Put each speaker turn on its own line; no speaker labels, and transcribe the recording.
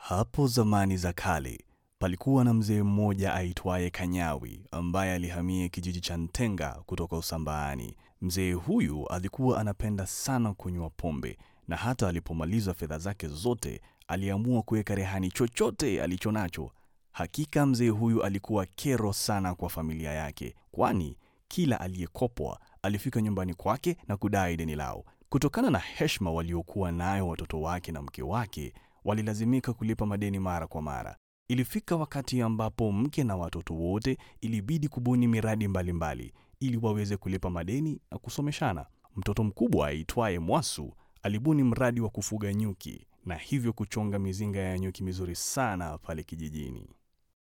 Hapo zamani za kale palikuwa na mzee mmoja aitwaye Kanyawi ambaye alihamia kijiji cha Ntenga kutoka Usambaani. Mzee huyu alikuwa anapenda sana kunywa pombe na hata alipomaliza fedha zake zote aliamua kuweka rehani chochote alichonacho. Hakika mzee huyu alikuwa kero sana kwa familia yake, kwani kila aliyekopwa alifika nyumbani kwake na kudai deni lao. Kutokana na heshima waliokuwa nayo watoto wake na mke wake, walilazimika kulipa madeni mara kwa mara. Ilifika wakati ambapo mke na watoto wote ilibidi kubuni miradi mbalimbali mbali, ili waweze kulipa madeni na kusomeshana. Mtoto mkubwa aitwaye Mwasu alibuni mradi wa kufuga nyuki na hivyo kuchonga mizinga ya nyuki mizuri sana pale kijijini.